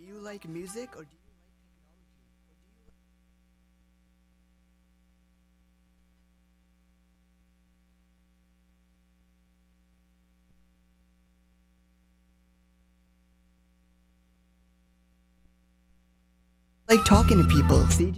you like music or do you like talking to people? CJ?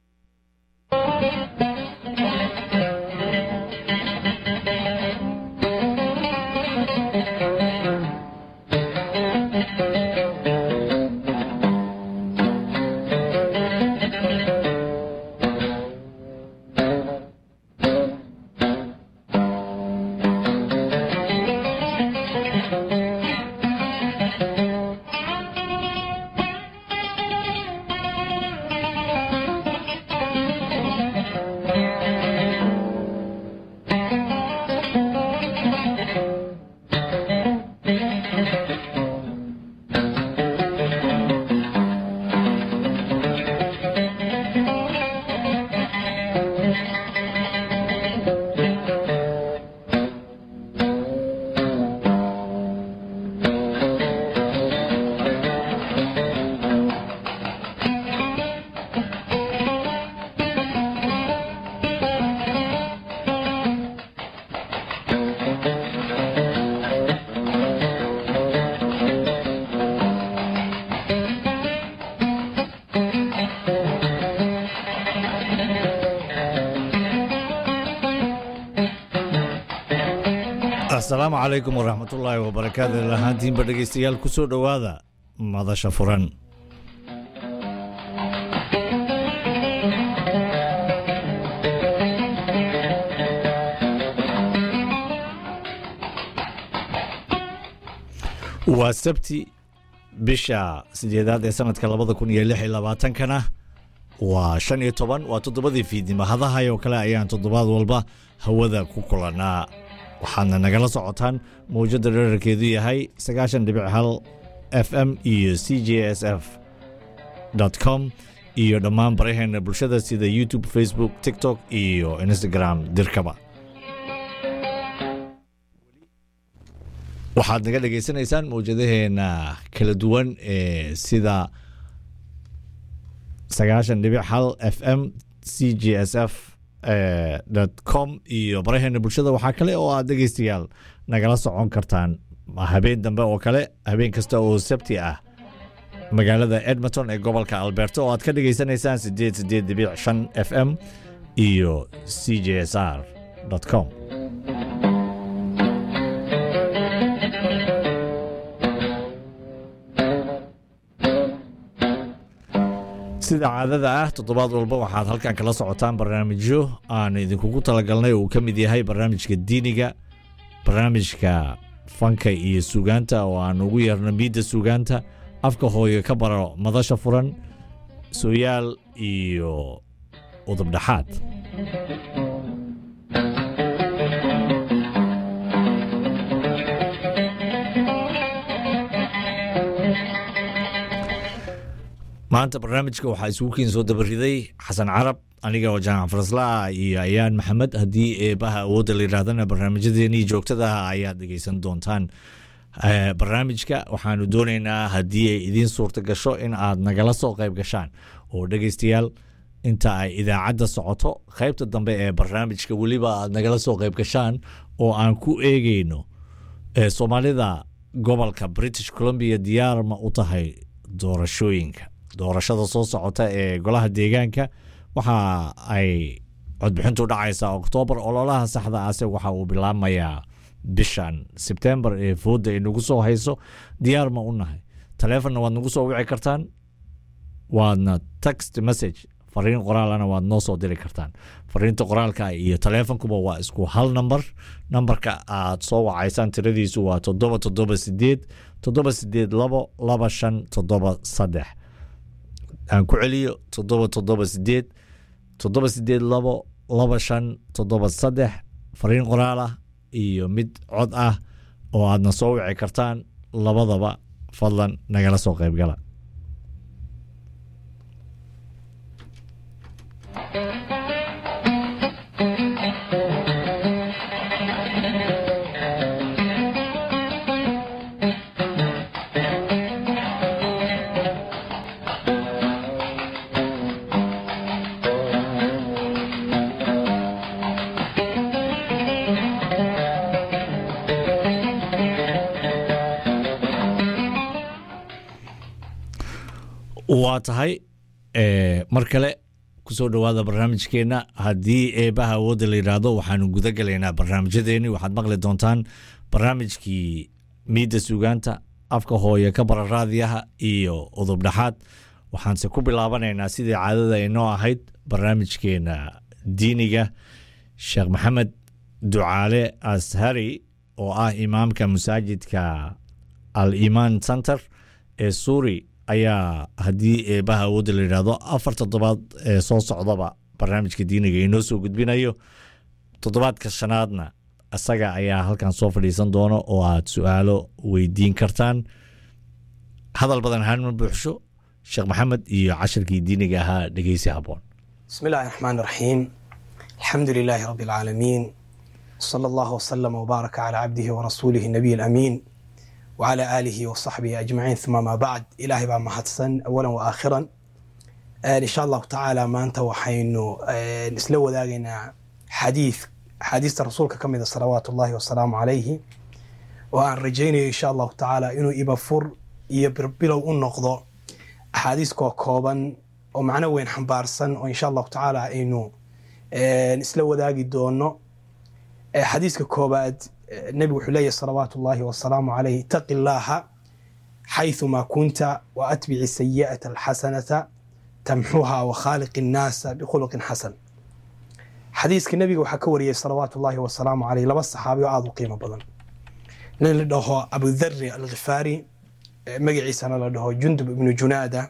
asalaamu calaykum waraxmatullaahi wabarakaatu lahaantiinba dhegaystayaal ku soo dhowaada madasha furan waa sabti bisha sideedaad ee sanadka labada kun iyo lix iyo labaatankana waa shan iyo toban waa toddobadii fiidnimo hadahay oo kale ayaan toddobaad walba hawada ku kulannaa waxaadna nagala socotaan mawjadda dherarkeedu yahay sagaashan dhibic hal f m iyo c j s f com iyo dhammaan baraheena bulshada sida youtube facebook tiktok iyo instagram dirkaba waxaad naga dhegaysanaysaan mawjadaheena kala duwan ee sida sagaashan dhibic hal f m c j s f com iyo baraheena bulshada waxaa kale oo aad dhegaystayaal nagala socon kartaan habeen dambe oo kale habeen kasta oo sabti ah magaalada edmonton ee gobolka alberta oo aad ka dhegaysanaysaan sideed sideed dhibic shan f m iyo c j s r com sida caadada ah toddobaad walba waxaad halkan kala socotaan barnaamijyo aan idinkugu talagalnay uu ka mid yahay barnaamijka diiniga barnaamijka fanka iyo suugaanta oo aan ugu yeerno miidda suugaanta afka hooyo ka baro madasha furan sooyaal iyo udubdhaxaad maanta barnaamijka waxaa isugu keen soo dabariday xasan carab aniga oo jaamac faraslaa iyo ayaan maxamed haddii eebaha awoodda la yidhaahdana barnaamijyadeenii joogtadaha ayaad dhegeysan doontaan barnaamijka waxaanu doonaynaa haddii ay idiin suurta gasho in aad nagala soo qayb gashaan oo dhegeystayaal inta ay idaacadda socoto qaybta dambe ee barnaamijka weliba aad nagala soo qayb gashaan oo aan ku eegeyno soomaalida gobolka british columbia diyaar ma u tahay doorashooyinka doorashada soo socota ee golaha deegaanka waxa ay codbixintu dhacaysaa oktoobar ololaha saxda ase waxa uu bilaabmayaa bishan sebtembar ee fooda ay nagu soo hayso diyaar ma u nahay taleefonna waad nagu soo wici kartaan waadna text message fariin qoraalana waad noo soo diri kartaan fariinta qoraalka iyo taleefonkuba waa isku hal namber nambarka aad soo wacaysaan tiradiisu waa toddoba toddoba sideed toddoba sideed labo laba shan toddoba saddex aan ku celiyo toddoba toddoba sideed toddoba sideed labo laba shan toddoba saddex fariin qoraal ah iyo mid cod ah oo aadna soo wici kartaan labadaba fadlan nagala soo qaybgala waa tahay mar kale kusoo dhowaada barnaamijkeenna haddii eebaha awoodda la yidhaahdo waxaanu guda galaynaa barnaamijyadeeni waxaad maqli doontaan barnaamijkii miidda sugaanta afka hooye ka bara raadiyaha iyo udub dhexaad waxaanse ku bilaabanaynaa sidii caadada inoo ahayd barnaamijkeena diiniga sheekh maxamed ducaale ashari oo ah imaamka masaajidka al imaan center ee suuri ayaa haddii eebaha awoodda la yidhaahdo afar toddobaad ee soo socdaba barnaamijka diiniga inoo soo gudbinayo toddobaadka shanaadna isaga ayaa halkan soo fadhiisan doona oo aad su-aalo weydiin kartaan hadal badan ahaan ma buuxsho sheekh maxamed iyo cashirkii diiniga ahaa dhegeysi haboon بسم الله الرحمن الرحيم الحمد لله رب العالمين صلى الله وسلم وبارك على عبده ورسوله النبي الأمين وعلى آله وصحبه أجمعين ثم ما بعد إلهي بقى محدثا أولا وآخرا آه إن شاء الله تعالى ما أنت وحين آه نسلو ذاقنا حديث حديث رسولك كم إذا صلوات الله والسلام عليه وأن رجيني إن شاء الله تعالى إنه يبفر يبربلو النقضة أحاديث كوكوبا ومعنى وين حنبارسن وإن شاء الله تعالى إنه آه نسلو ذاقي دونه حديثك كوباد النبي وحليه صلوات الله والسلام عليه اتق الله حيثما كنت وأتبع السيئة الحسنة تمحوها وخالق الناس بخلق حسن حديثك النبي وحكوري صلوات الله والسلام عليه لبس صحابي وعاضوا قيمة بدن لنده أبو الذر الغفاري مقعي سنة لده جندب بن جنادة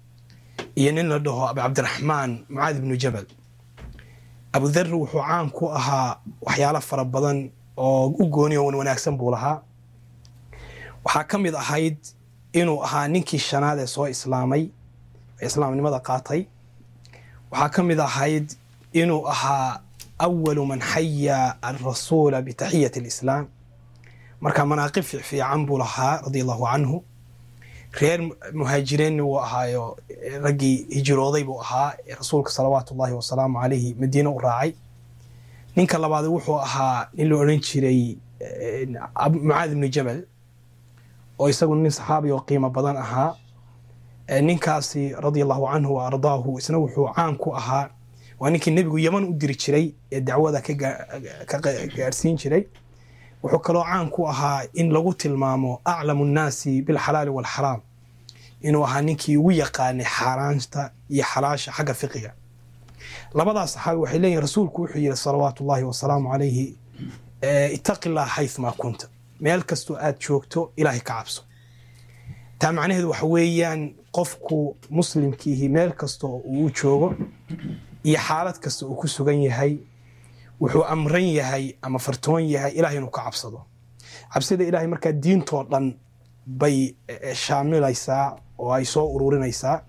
ين لده أبو عبد الرحمن معاذ بن جبل abu dharri wuxuu caan ku ahaa waxyaalo fara badan oo u gooniyo wan wanaagsan buu lahaa waxaa ka mid ahayd inuu ahaa ninkii shanaad ee soo islaamay ee islaamnimada qaatay waxaa ka mid ahayd inuu ahaa awalu man xaya alrasuula bitaxiyati alislaam marka manaaqib fiican buu lahaa radia allahu canhu reer muhaajireenna wuu ahaayo raggii hijirooday buu ahaa rasuulka salawaatu ullahi wasalaamu calayhi madiine u raacay ninka labaad wuxuu ahaa nin la odhan jiray mucaad ibnu jabal oo isagu nin saxaabi oo qiimo badan ahaa ninkaasi radia allahu canhu wa ardaahu isna wuxuu caan ku ahaa waa ninkii nebigu yeman u diri jiray ee dacwada ka gaarsiin jiray wuxuu kaloo caan ku ahaa in lagu tilmaamo aclamu nnaasi bilxalaali walxaraam inuu ahaa ninkii ugu yaqaanay xaaraanta iyo xalaasha xagga fiqiga labadaas saxaabi waxay leeyihin rasuulku wuxuu yihi salawaatu ullahi wasalaamu calayhi itaqi llah xayumaa kunta meel kastoo aad joogto ilaahay ka cabso taa macnaheedu waxa weeyaan qofku muslimkiihi meel kastoo uu joogo iyo xaalad kasta uu ku sugan yahay wuxuu amran yahay ama fartoon yahay ilahay inuu ka cabsado cabsida ilahay markaa diintoo dhan bay shaamilaysaa oo ay soo ururinaysaa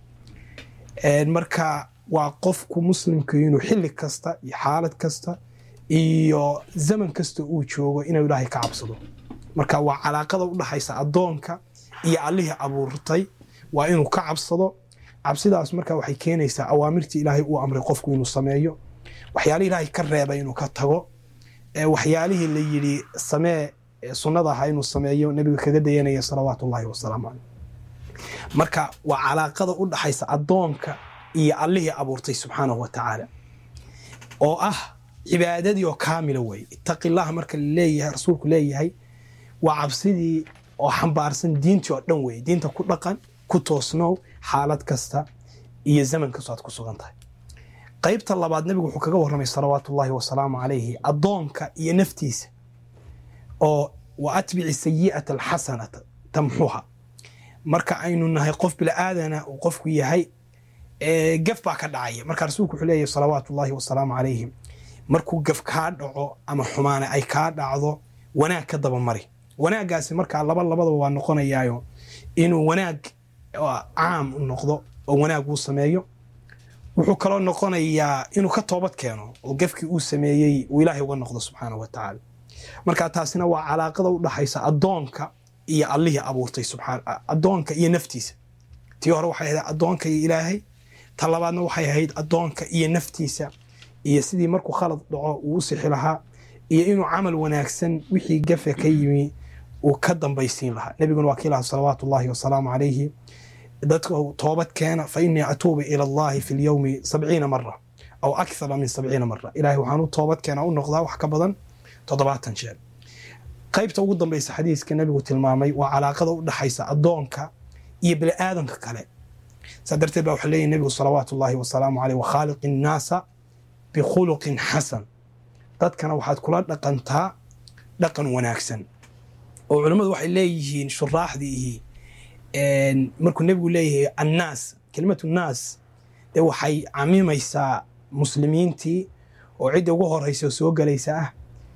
marka waa qofku muslimka inuu xilli kasta iyo xaalad kasta iyo zaman kasta uu joogo inuu ilaahay ka cabsado marka waa calaaqada u dhaxaysa addoonka iyo allihii abuurtay waa inuu ka cabsado cabsidaas marka waxay keenaysaa awaamirtii ilaahay uu amray qofku inuu sameeyo waxyaalihii ilaahay ka reebay inuu ka tago waxyaalihii la yidhi samee sunnada ahaa inuu sameeyo nebiga kaga dayanaya salawaatu ullahi wasalaamu caleyh marka waa calaaqada u dhaxaysa addoonka iyo allihii abuurtay subxaanahu wa tacaala oo ah cibaadadii oo kaamila weye ittaqillaha marka laleeyahay rasuulku leeyahay waa cabsidii oo xambaarsan diintii oo dhan weye diinta ku dhaqan ku toosnow xaalad kasta iyo zaman kastoo aad ku sugan tahay qaybta labaad nebigu wuxuu kaga warramay salawaatu ullahi wasalaamu calayhi addoonka iyo naftiisa oo wa atbici sayi'ata alxasanata tamxuha marka aynu nahay qof bila'aadana uu qofku yahay gaf baa ka dhacaya marka rasuulku wuxuu leeyahy salawaatu ullahi wasalaamu calayhi markuu gaf kaa dhaco ama xumaane ay kaa dhacdo wanaag ka dabamari wanaaggaasi markaa laba labadaba waa noqonayaayo inuu wanaag caam u noqdo oo wanaag uu sameeyo wuxuu kaloo noqonayaa inuu ka toobad keeno oo gafkii uu sameeyey uu ilaahay uga noqdo subxaanahu wa tacaala marka taasina waa calaaqada u dhaxaysa addoonka iyo allihii abuurtay addoonka iyo naftiisa tii hore waxay ahayd addoonka iyo ilaahay ta labaadna waxay ahayd addoonka iyo naftiisa iyo sidii markuu khalad dhaco uu u sixi lahaa iyo inuu camal wanaagsan wixii gafe ka yimi uu ka dambaysiin lahaa nebiguna waa kii lahaa salawaatu ullahi wasalaamu calayhi dadka toobad keena fa inii atuubu ila allahi fi lyowmi sabciina mara aw akthara min sabciina mara ilahay waxaan u toobad keena u noqdaa wax ka badan toddobaatan jeer qaybta ugu dambeysa xadiiska nabigu tilmaamay waa calaaqada u dhaxaysa addoonka iyo bini aadanka kale saa darteed baa waxaa leeyahy nabigu salawaatu ullahi wasalaamu caleyh wakhaaliqi innaasa bikhuluqin xasan dadkana waxaad kula dhaqantaa dhaqan wanaagsan oo culammadu waxay leeyihiin shuraaxdiihi markuu nebigu leeyahay annaas kelimatu naas dee waxay camimaysaa muslimiintii oo cidda ugu horeysa oo soo gelaysa ah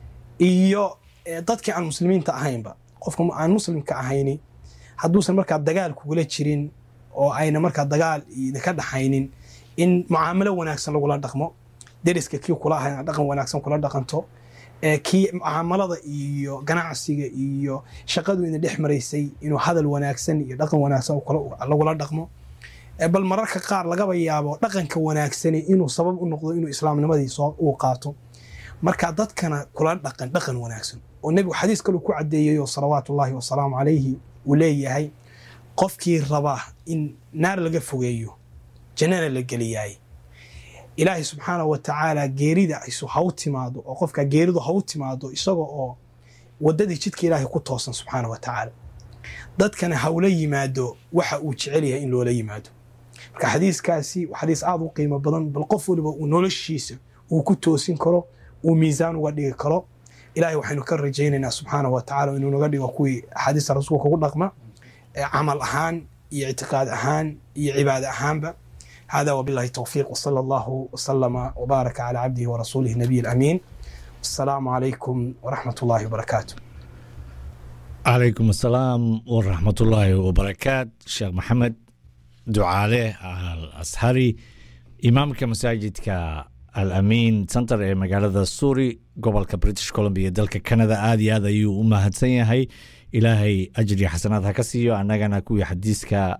iyo dadkii aan muslimiinta ahaynba qofka aan muslimka ahayni hadduusan markaa dagaal kugula jirin oo ayna markaa dagaal idinka dhaxaynin in mucaamalo wanaagsan lagula dhaqmo deriska kii kula ahay dhaqan wanaagsan kula dhaqanto kii mucaamalada iyo ganacsiga iyo shaqadu idin dhex maraysay inuu hadal wanaagsan iyo dhaqan wanaagsan lagula dhaqmo bal mararka qaar lagaba yaabo dhaqanka wanaagsani inuu sabab u noqdo inuu islaamnimadii soo uu qaato marka dadkana kula dhaqan dhaqan wanaagsan oo nebigu xadiis kaluu ku cadeeyayo salawaatu ullahi wasalaamu calayhi uu leeyahay qofkii raba in naar laga fogeeyo jannana la geliyaay ilaahay subxaanahu wa tacaala geerida isu ha u timaado oo qofka geeridu ha u timaado isaga oo waddadii jidka ilaahay ku toosan subxaana wa tacaala dadkana hawla yimaado waxa uu jecel yahay in loola yimaado marka xadiiskaasi waa xadiis aada u qiimo badan bal qof waliba uu noloshiisa uu ku toosin karo uu miisaan uga dhigi karo ilahay waxaynu ka rajaynaynaa subxaana wa tacala inuu naga dhigo kuwii axaadiista rasuulka ugu dhaqma camal ahaan iyo ictiqaad ahaan iyo cibaade ahaanba hada wabillahi towfiiq wsala allahu wasalama wbaaraka cala cabdihi warasuulihi nabiy alamiin wasalaamu calaykum waraxmat ullahi wabarakaatu calaykum asalaam waraxmatullaahi wabarakaat sheekh maxamed ducaale al ashari imaamka masaajidka al amiin center ee magaalada suuri gobolka british columbia dalka canada aada iyo aad ayuu u mahadsan yahay ilaahay ajri xasanaad ha ka siiyo annagana kuwii xadiiska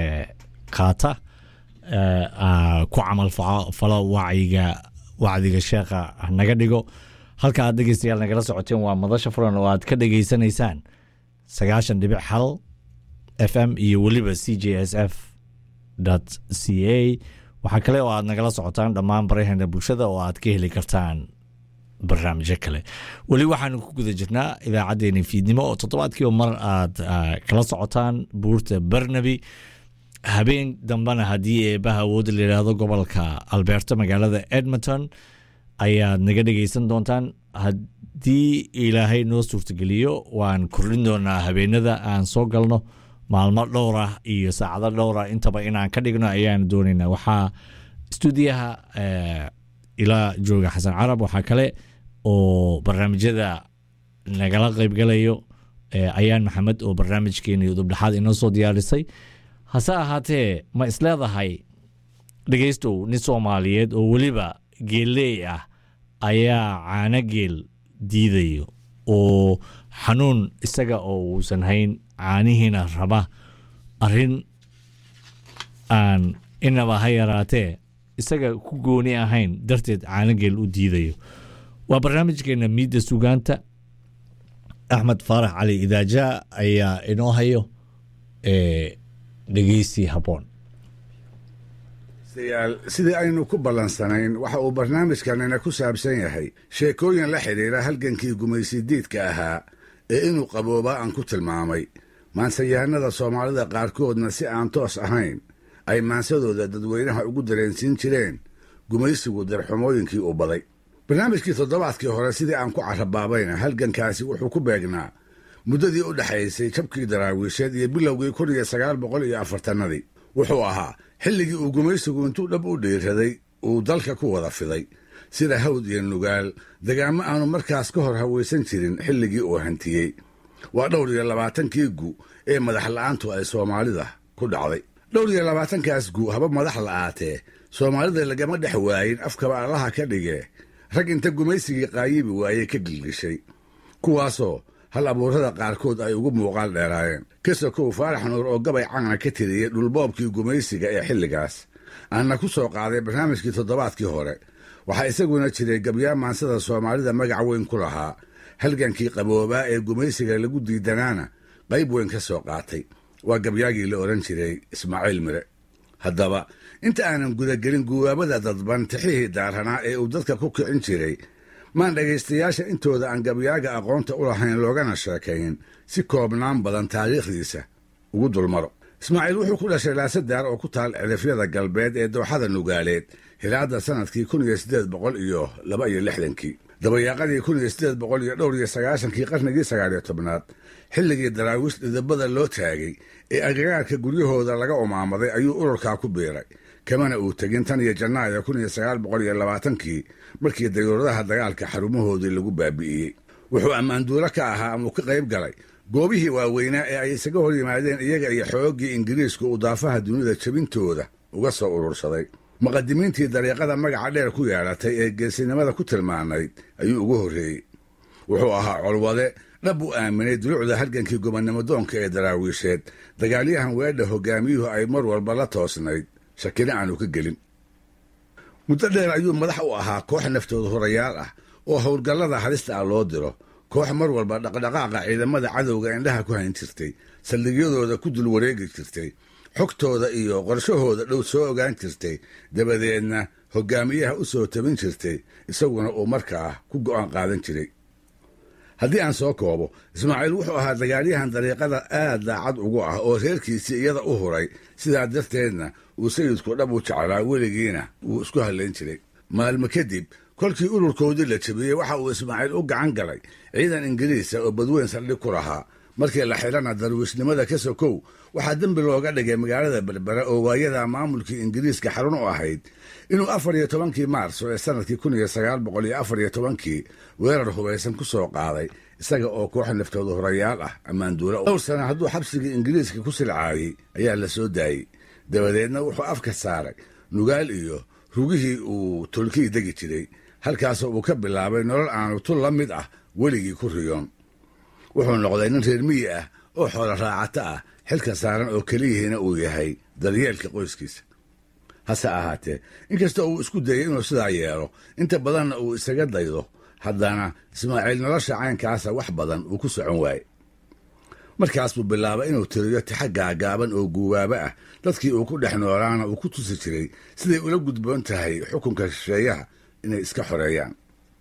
qaata ku camal falo wacyiga wacdiga sheekha naga dhigo halka aad dhegeystayaal nagala socoteen waa madasha furan oo aad ka dhegeysanaysaan sagaashan dhibic hal f m iyo weliba c j s f c a waxaa kale oo aad nagala socotaan dhammaan baraheena bulshada oo aad ka heli kartaan barnaamijyo kale weli waxaanu ku guda jirnaa idaacaddeenii fiidnimo oo toddobaadkiiba mar aad kala socotaan buurta barnaby habeen dambena haddii eebaha awoodda la yidhaahdo gobolka alberta magaalada edmonton ayaad naga dhegeysan doontaan haddii ilaahay noo suurtageliyo waan kordhin doonaa habeenada aan soo galno maalmo dhowrah iyo saacado dhowra intaba inaan ka dhigno ayaan doonaynaa waxaa stuudiyaha ilaa jooga xasan carab waxaa kale oo barnaamijyada nagala qeybgalayo ayaan maxamed oo barnaamijkeeni dubdhexaad inoo soo diyaarisay hase ahaatee ma isleedahay dhegeystow nin soomaaliyeed oo weliba geelleey ah ayaa caano geel diidayo oo xanuun isaga oo uusan hayn caanihiina raba arrin aan inaba ha yaraatee isaga ku gooni ahayn darteed caano geel u diidayo waa barnaamijkeena miidda sugaanta axmed faarax cali idaaja ayaa inoo hayo dhegeysi habboon sidii aynu ku ballansanayn waxa uu barnaamijkanina ku saabsan yahay sheekooyin la xidhiira halgankii gumaysidiidka ahaa ee inuu qaboobaa aan ku tilmaamay maansayahanada soomaalida qaarkoodna si aan toos ahayn ay maansadooda dadweynaha ugu dareensiin jireen gumaysigu darxumooyinkii u baday barnaamijkii toddobaadkii hore sidii aan ku carabaabayna halgankaasi wuxuu ku beegnaa muddadii u dhexaysay jabkii daraawiisheed iyo bilowgii kun iyo sagaal boqol iyo afartannadii wuxuu ahaa xilligii uu gumaysigu intuu dhab u dhiiraday uu dalka ku wada fiday sida hawd iyo nugaal dagaamo aanu markaas ka hor hawaysan jirin xilligii uu hantiyey waa dhowr iyo labaatankii gu ee madax la'aantu ay soomaalida ku dhacday dhowr iyo labaatankaas gu haba madax la'aatee soomaalida lagama dhex waayin afkaba allaha ka dhigee rag inta gumaysigii qaayibi waayey ka gilgishay kuwaasoo hal abuurada qaarkood ay ugu muuqaal dheeraayeen kasokow faarax nuur oo gabay cana ka tiriyey dhulboobkii gumaysiga ee xilligaas aanna ku soo qaaday barnaamijkii toddobaadkii hore waxaa isaguna jiray gabyaa maansada soomaalida magac weyn ku lahaa halgankii qaboobaa ee gumaysiga lagu diidanaana qayb weyn ka soo qaatay waa gabyaagii la odhan jiray ismaaciil mire haddaba inta aanan gudagelin guwaabada dadban tixihii daaranaa ee uu dadka ku kicin jiray maan dhegaystayaasha intooda aan gabyaaga aqoonta u lahayn loogana sheekayn si koobnaan badan taariikhdiisa ugu dulmaro ismaaciil wuxuu ku dhashay laasadaar oo ku taal cidhifyada galbeed ee dooxada nugaaleed hilaadda sannadkii kun iyo siddeed boqol iyo laba iyo lixdankii dabayaaqadii kun iyo siddeed boqol iyo dhowr iyo sagaashankii qarnigii sagaaliyo tobnaad xilligii daraawiish dhidabada loo taagay ee agagaarka guryahooda laga umaamaday ayuu ururkaa ku biiray kamana uu tegin tan iyo janaayo kun iyo sagaal boqol iyo labaatankii markii dayuuradaha dagaalka xarumahoodii lagu baabi'iyey wuxuu ammaanduulo ka ahaa ama uu ka qayb galay goobihii waaweynaa ee ay isaga hor yimaadeen iyaga iyo xooggii ingiriisku uu daafaha dunida jebintooda uga soo urursaday muqadimiintii dariiqada magaca dheer ku yeelatay ee geesinimada ku tilmaanayd ayuu ugu horreeyey wuxuu ahaa colwade dhab u aaminay dulucda halgankii gobonnimo doonka ee daraawiisheed dagaalyahan weedha hogaamiyuhu ay mar walba la toosnayd shakina aanu ka gelin muddo dheer ayuu madax u ahaa koox naftooda horayaal ah oo howlgallada halista ah loo diro koox mar walba dhaqdhaqaaqa ciidamada cadowga indhaha ku hayn jirtay saldhigyadooda ku dul wareegi jirtay xogtooda iyo qorshahooda dhow soo ogaan jirtay dabadeedna hogaamiyaha u soo tabin jirtay isaguna uu markaa ku go'aan qaadan jiray haddii aan soo koobo ismaaciil wuxuu ahaa dagaalyahan dariiqada aad daacad ugu ah oo reerkiisii iyada u huray sidaa darteedna uu sayidku dhab u jeclaa weligiina wuu isku hallayn jiray maalmo kadib kolkii ururkoodii la jebiyey waxa uu ismaaciil u gacan galay ciidan ingiriisa oo badweyn saldhig ku lahaa markii la xidhana darwiishnimada ka sokow waxaa dembi looga dhigay magaalada berbera oo waayada maamulkii ingiriiska xarun u ahayd inuu afar iyo tobankii maarso ee sanadkii kun iyo sagaal boqol iyo afar iyo tobankii weerar hubaysan ku soo qaaday isaga oo koox naftooda horayaal ah ammaanduula dhowr sana hadduu xabsigii ingiriiska ku silcaayey ayaa la soo daayey dabadeedna wuxuu afka saaray nugaal iyo rugihii uu tolkii degi jiray halkaasoo uu ka bilaabay nolol aanu tul la mid ah weligii ku riyoon wuxuu noqday nin reer miyi ah oo xoolo raacato ah xilka saaran oo keliyihiina uu yahay daryeelka qoyskiisa hase ahaatee inkasta uu isku dayay inuu sidaa yeelo inta badanna uu isaga daydo haddana ismaaciil nolosha caynkaasa wax badan uu ku socon waaye markaas buu bilaabay inuu tiriyo tixa gaagaaban oo guubaabo ah dadkii uu ku dhex noolaana uu ku tusi jiray siday ula gudboon tahay xukunka shisheeyaha inay iska xoreeyaan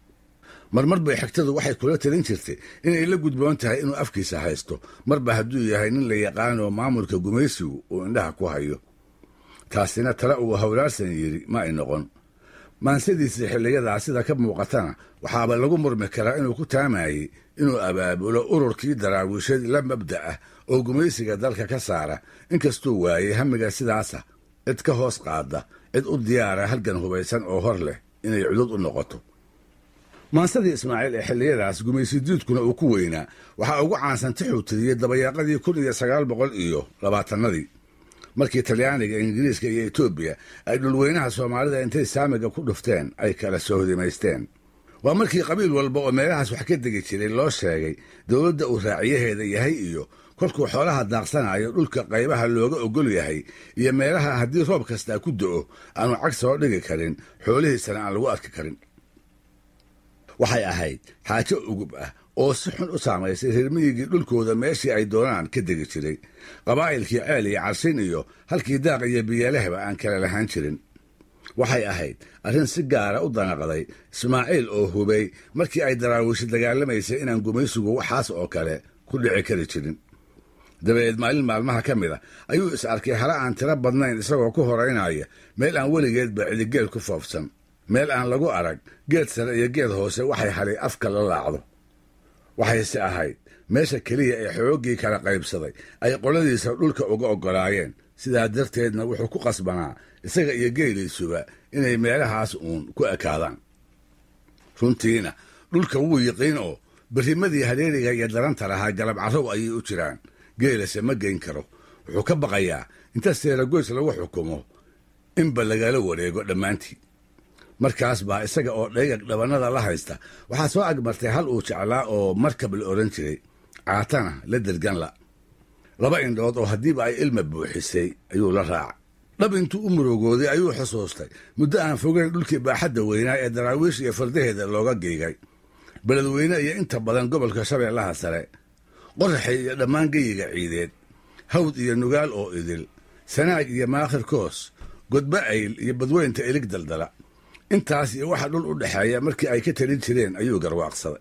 marmar bay xigtadu waxay kula talin jirtay inay la gudboon tahay inuu afkiisa haysto marba hadduu yahay nin la yaqaan oo maamulka gumaysigu uu indhaha ku hayo taasina tale uu howlaarsan yidhi ma ay noqon maansadiisii xilliyadaa sida ka muuqatana waxaaba lagu murmi karaa inuu ku taamayey inuu abaabulo ururkii daraawiishad la mabda ah oo gumaysiga dalka ka saara inkastuu waayey hamiga sidaasa cid ka hoos qaada cid u diyaara halgan hubaysan oo hor leh inay cudud u noqoto maansadii ismaaciil ee xilliyadaas gumaysidiidkuna uu ku weynaa waxaa ugu caansan tixuu tiriyey dabayaaqadii kun iyo sagaal boqol iyo labaatanadii markii talyaaniga ingiriiska iyo etoobiya ay dhulweynaha soomaalida intay saamiga ku dhufteen ay kala soo hodimaysteen waa markii qabiil walba oo meelahaas wax ka degi jiray loo sheegay dowladda uu raaciyaheeda yahay iyo kolkuu xoolaha daaqsanayo dhulka qaybaha looga ogol yahay iyo meelaha haddii roob kastaa ku do'o aanu cag soo dhigi karin xoolihiisana aan lagu arki karin waxay ahayd xaajo ugub ah oo si xun u saamaysay reermiyigii dhulkooda meeshii ay doonaan ka degi jiray qabaa'ilkii ceel iyo carshin iyo halkii daaq iyo biyalehba aan kala lahaan jirin waxay ahayd arrin si gaara u danaqday ismaaciil oo hubay markii ay daraawiishi dagaalamaysay inaan gumaysigu waxaas oo kale ku dhici kari jirin dabadeed maalin maalmaha ka mid a ayuu is arkay hala aan tiro badnayn isagoo ku horaynaya meel aan weligeedba cidigeel ku foofsan meel aan lagu arag geed sare iyo geed hoose waxay halay afka la laacdo waxayse ahayd meesha keliya ee xooggii kala qaybsaday ay qoladiisa dhulka uga oggolaayeen sidaa darteedna wuxuu ku qasbanaa isaga iyo geeliisuba inay meelahaas uun ku ekaadaan runtiina dhulka wuu yiqiin oo berrimadii hareeriga iyo daranta lahaa galab carrow ayay u jiraan geelase ma geyn karo wuxuu ka baqayaa inta seeragoys lagu xukumo inba lagala wareego dhammaantii markaas baa isaga oo dhayag dhabannada la haysta waxaa soo agmartay hal uu jeclaa oo markab la odhan jiray caatana la derganla laba indhood oo haddiiba ay ilma buuxisay ayuu la raaca dhab intuu u murugooday ayuu xusuustay muddo aan fogeyn dhulkii baaxadda weynaa ee daraawiish iyo fardaheeda looga geygay beledweyne iyo inta badan gobolka shabeellaha sare qoraxay iyo dhammaan geyiga ciideed hawd iyo nugaal oo idil sanaag iyo maakhir koos godba ayl iyo badweynta ilig daldala intaas iyo waxa dhul u dhexeeya markii ay ka talin jireen ayuu garwaaqsaday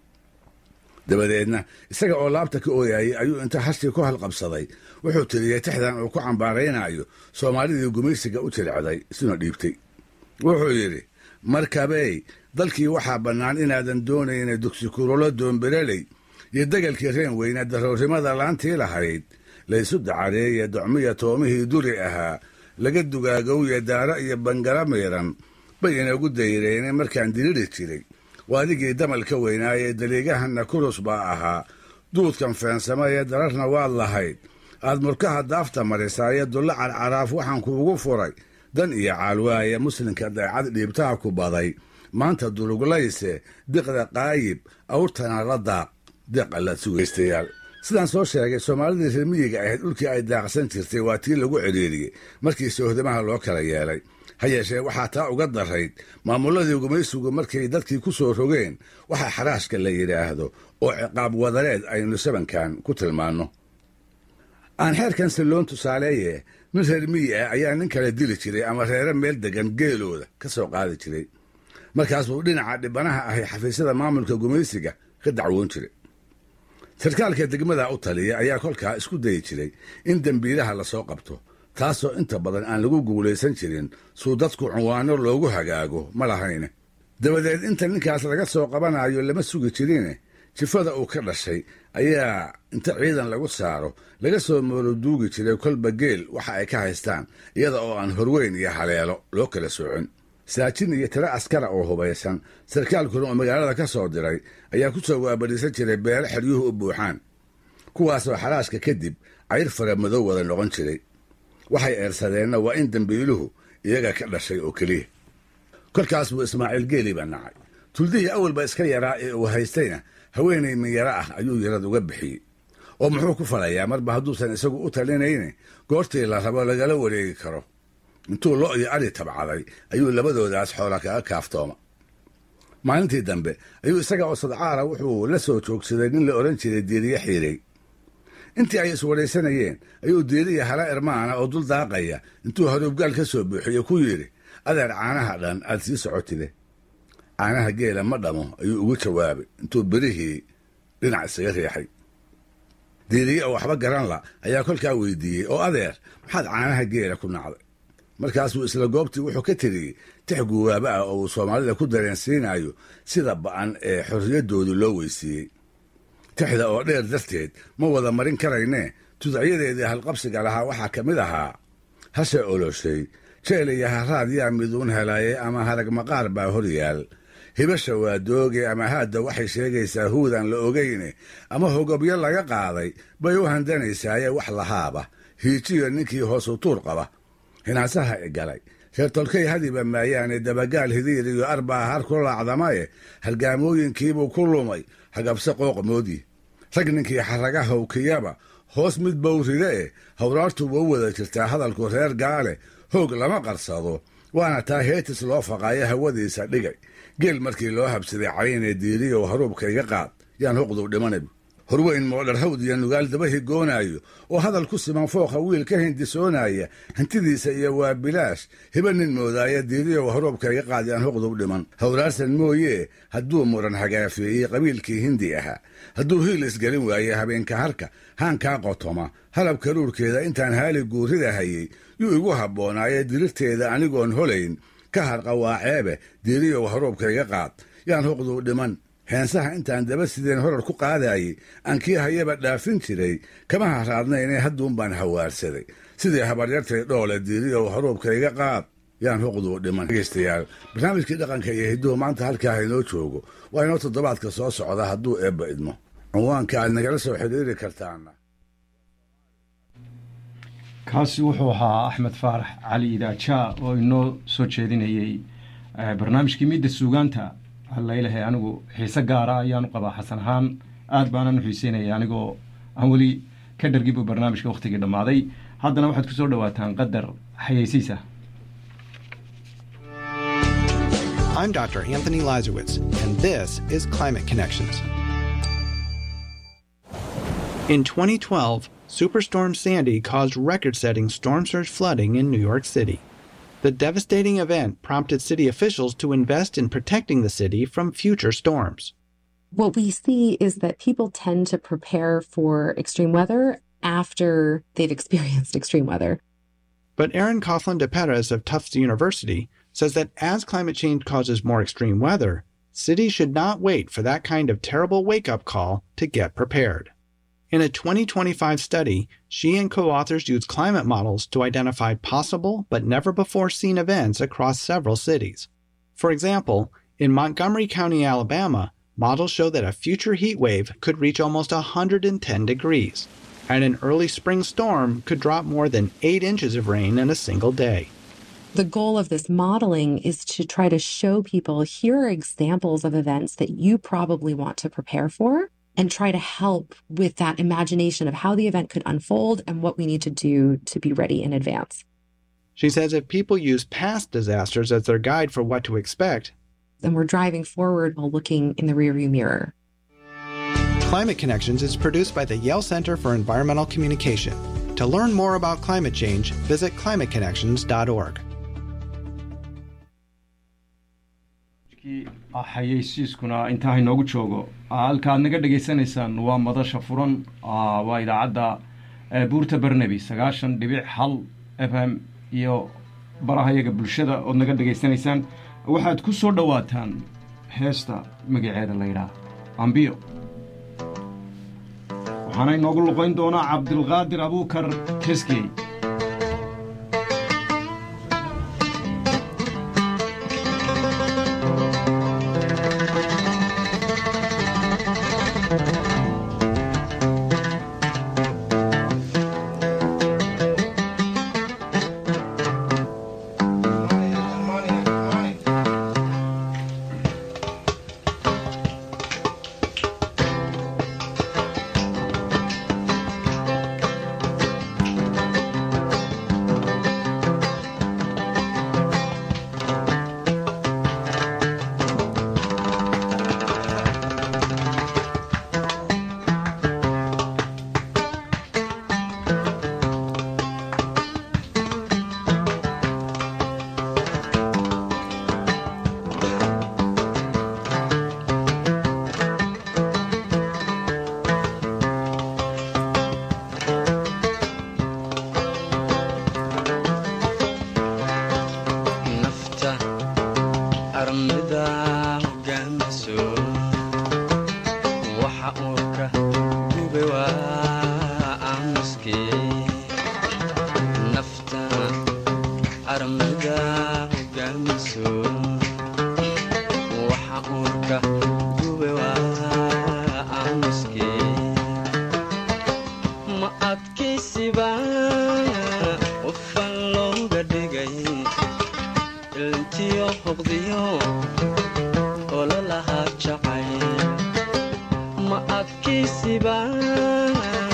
dabadeedna isaga oo laabta ka ooyayay ayuu inta hashii ku halqabsaday wuxuu tiriyey tixdan uu ku cambaaraynayo soomaalidii gumaysiga u tiricday isuna dhiibtay wuxuu yidhi markabey dalkii waxaa bannaan inaadan doonayna dugsikurolo doonbereley iyo degalkii reen weyne daroorrimada laantii lahayd laysu dacareeye docmiya toomihii duri ahaa laga dugaagowye daaro iyo bangala miiran bay inagu dayreene markaan diriri jiray waa adigii damalka weynaayee daliigahanna kurus baa ahaa duudkan feensamaya dararna waad lahayd aad murkaha daafta marisaaye dulla carcaraaf waxaan kuugu furay dan iyo caalwaaye muslimka daycad dhiibtaha ku baday maanta duruglayse diqda qaayib awrtana la daaq deeq allaad sugaystayaal sidaan soo sheegay soomaalidii reer miyiga ahayd dhulkii ay daaqsan jirtay waa tii lagu cidhiiriyey markii soohdamaha loo kala yeelay ha yeeshee waxaa taa uga darayd maamulladii gumaysigu markay dadkii ku soo rogeen waxaa xaraashka la yidhaahdo oo ciqaab wadareed aynu sabankan ku tilmaanno aan xeerkan silloon tusaaleeye nin reer miyi ah ayaa nin kale dili jiray ama reere meel degan geelooda ka soo qaadi jiray markaas buu dhinaca dhibanaha ahay xafiisyada maamulka gumaysiga ka dacwoon jiray sarkaalka degmada u taliya ayaa kolkaa isku dayi jiray in dembiilaha lasoo qabto taasoo inta badan aan lagu guulaysan jirin suu dadku cunwaano loogu hagaago ma lahayne dabadeed inta ninkaas laga soo qabanayo lama sugi jirine jifada uu ka dhashay ayaa inta ciidan lagu saaro laga soo mooroduugi jiray kolba geel waxa ay ka haystaan iyada oo aan horweyn iyo haleelo loo kala soocin saajin iyo tiro askara oo hubaysan sarkaalkuna oo magaalada ka soo diray ayaa ku soo waabadhiisan jiray beelo xeryuhu u buuxaan kuwaasoo xaraashka kadib cayr fara madow wada noqon jiray waxay eersadeenna waa in dembiiluhu iyaga ka dhashay oo keliya kolkaas buu ismaaciil geeli baa nacay tuldihii awalba iska yaraa ee uu haystayna haweenay minyaro ah ayuu yarad uga bixiyey oo muxuu ku falayaa marba hadduusan isagu u talinayne goortii la rabo lagala wareegi karo intuu lo iyo ari tabcaday ayuu labadoodaas xoola kaga kaaftooma maalintii dambe ayuu isaga oo sadcaara wuxuu la soo joogsaday nin la odhan jiray diiriye xiirey intii ay iswadhaysanayeen ayuu diiriya hala irmaana oo dul daaqaya intuu haruubgaal ka soo buuxiye ku yidhi adeer caanaha dhan aad sii socotide caanaha geela ma dhamo ayuu ugu jawaabay intuu berihii dhinac isaga riixay diiriye oo waxba garan la ayaa kolkaa weydiiyey oo adeer maxaad caanaha geela ku nacday markaasuu isla goobtii wuxuu ka tiriyey tix guwaaba ah oo uu soomaalida ku dareensiinayo sida ba'an ee xorriyaddoodu loo weysiiyey tixda oo dheer darteed ma wada marin karaynee tudacyadeedii halqabsiga lahaa waxaa ka mid ahaa hashe oloshay jeel iyo haraad yaa miduun helaye ama harag maqaar baa hor yaal hibasha waa dooge ama haadda waxay sheegaysaa huudan la ogayne ama hogobyo laga qaaday bay u handanaysaaye wax lahaaba hiijiyo ninkii hoosu tuur qaba hinaasaha i galay reer tolkay hadiba maayaane dabagaal hidiir iyo arbaa har ku laacdamaye hargaamooyinkiibuu ku lumay hagabse qooqmoodii rag ninkii xaraga howkiyaba hoos mid bowride e hawraartuba u wada jirtaa hadalku reer gaale hoog lama qarsado waana taa heetis loo faqaayo hawadiisa dhigay geel markii loo habsaday caynee diiriyow haruubka iga qaad yaan huqduu dhimanab horweyn moodhar hawd iyo nugaal daba higoonaayo oo hadal ku siman fooqa wiil ka hindisoonaya hantidiisa iyo waa bilaash hiba nin moodaaya diiriyow haruubka iga qaad yaan huqduu dhiman hawraarsan mooyee hadduu muran hagaafeeyey qabiilkii hindi ahaa hadduu hiil isgelin waaye habeenka harka haankaa qotoma halab karuurkeeda intaan haali guurida hayey yuu igu habboonaaye dirirteeda anigoon holayn ka harqa waa ceebe diiriyow haruubka iga qaad yaan huqduu dhiman heensaha intaan daba sideen horar ku qaadayey aan kii hayaba dhaafin jiray kama haraadnaynee hadduunbaan hawaarsaday sidii habaryartay dhoole diiriyow haruubka iga qaad yaan huqduu dhiman dhegeystayaal barnaamijkii dhaqanka iyo hidduhu maanta halkaa haynoo joogo waa inoo toddobaadka soo socda hadduu eebba idmo cinwaanka aad nagala soo xidhiiri kartaana kaasi wuxuu ahaa axmed faarax cali idaajaa oo inoo soo jeedinayey barnaamijkii midda suugaanta hallaylahay anigu xiise gaara ayaanu qabaa xasan ahaan aad baanan u xiiseynaya anigoo aan weli ka dhargibu barnaamijka wakhtigii dhammaaday haddana waxaad kusoo dhawaataan qadar xayeysiisa I'm Dr. Anthony Lazarowitz, and this is Climate Connections. In 2012, Superstorm Sandy caused record setting storm surge flooding in New York City. The devastating event prompted city officials to invest in protecting the city from future storms. What we see is that people tend to prepare for extreme weather after they've experienced extreme weather. But Aaron Coughlin de Perez of Tufts University says that as climate change causes more extreme weather, cities should not wait for that kind of terrible wake up call to get prepared. In a 2025 study, she and co authors used climate models to identify possible but never before seen events across several cities. For example, in Montgomery County, Alabama, models show that a future heat wave could reach almost 110 degrees, and an early spring storm could drop more than 8 inches of rain in a single day. The goal of this modeling is to try to show people here are examples of events that you probably want to prepare for and try to help with that imagination of how the event could unfold and what we need to do to be ready in advance. She says if people use past disasters as their guide for what to expect, then we're driving forward while looking in the rearview mirror. Climate Connections is produced by the Yale Center for Environmental Communication. To learn more about climate change, visit climateconnections.org. xayeysiiskuna intaa inoogu joogo halkaad naga dhegaysanaysaan waa madasha furan waa idaacadda buurta barnaby sagaashan dhibic hal f m iyo barahayaga bulshada ood naga dhegaysanaysaan waxaad ku soo dhowaataan heesta magaceeda laydhaah ambiyo waxaana inoogu luqayn doonaa cabdilqaadir abuukar teskey ma adkaysiba